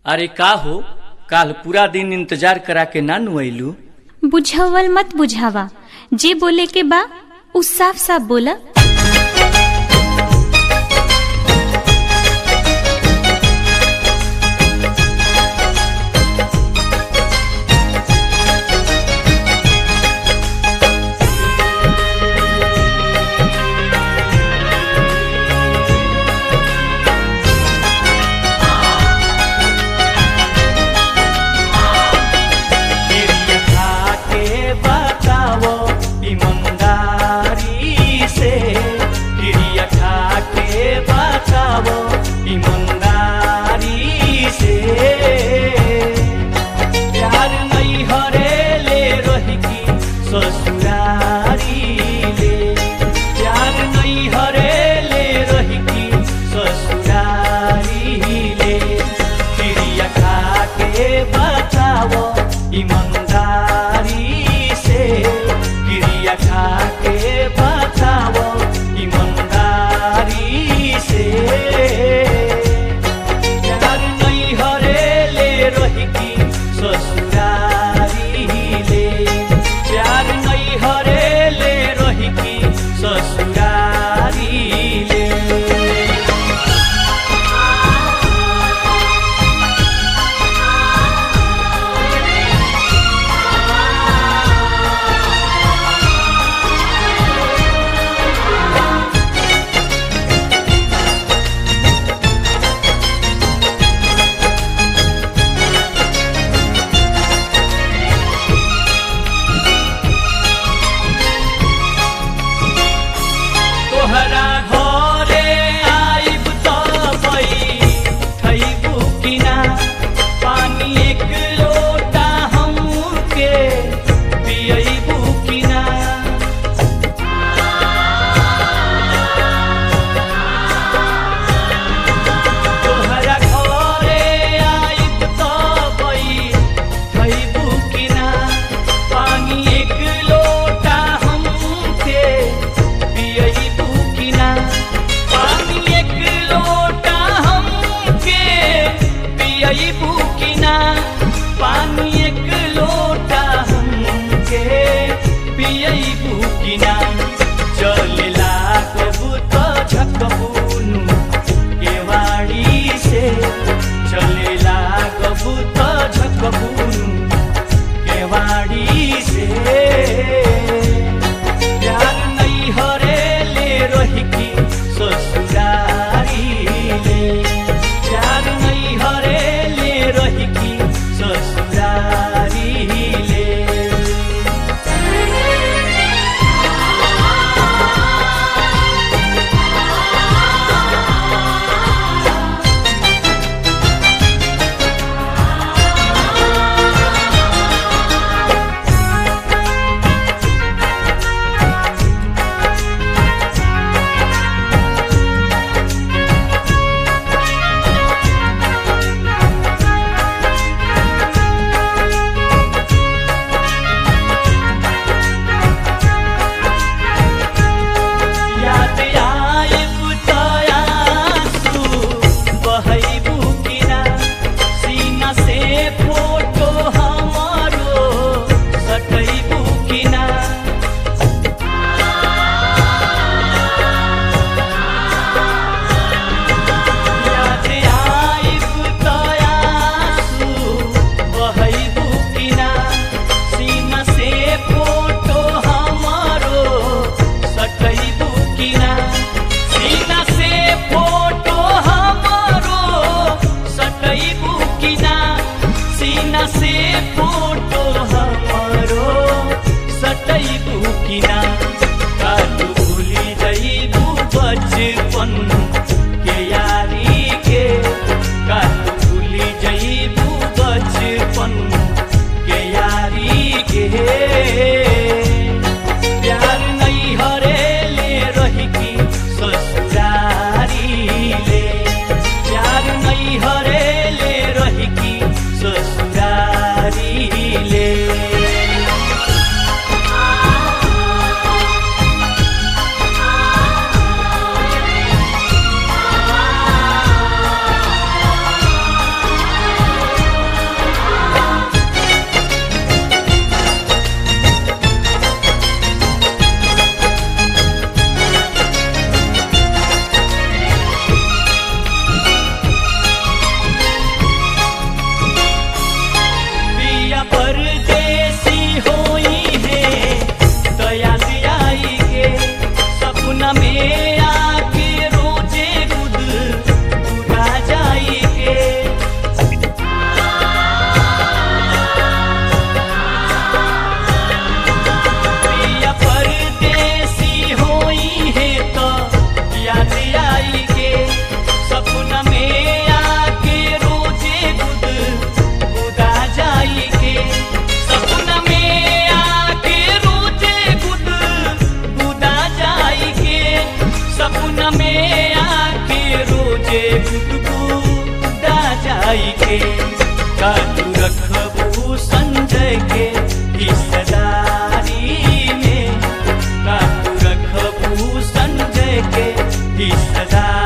अरे का हो काल पूरा दिन इंतजार करा के ना नु अइलू बुझावल मत बुझावा जे बोले के बा उ साफ साफ बोला गिरिया खा के बताओ ईमानदारी से गिरिया खा के बताओ ईमानदारी से प्यार नहीं हरेले रही की ससुरारी ले प्यार नहीं हरेले रही की ससुरारी ले गिरिया खा के बताओ ईमानदारी से गिरिया खा के बताओ ईमानदारी से प्यार नहीं हरेले रही की ससुरारी ले प्यार नहीं हरेले रही की ससुरारी ले तोहरा घरे आइब त बैठैबू कि ना पानी एक लोटा हमके पियैबू कि ना तोहरा घरे आइब त बैठैबू कि ना पानी एक लोटा हमके पियैबू कि ना पानी एक लोटा हमके पियैबू कि ना पानी एक लोटा हमके पियैबू कि ना चलेला कबू त झकबूनु केवाड़ी से चलेला कबू त झकबूनु केवाड़ी से प्यार नहीं हरेले रही की ससुरारी ले प्यार नहीं हरेले रही की ससुरारी ले याद आइब त आँसू बहैबू कि ना सीना से फोटो हमारो सटैबू कि ना याद आइब त आँसू बहैबू कि ना सीना से फोटो हमारो सटैबू कि ना सीना से फोटो हमारो सटैबू कि ना सीना से फोटो हमारो सटैबू कि ना कालू भूली जइबू बचपन के यारी के कालू भूली जइबू बचपन के यारी के प्यार नहीं हरेले रही की ससुरारी ले प्यार नहीं हरेले रही की ससुरारी ले का तू रखबू संजय के हिस्सेदारी में का तू रखबू संजय के हिस्सेदारी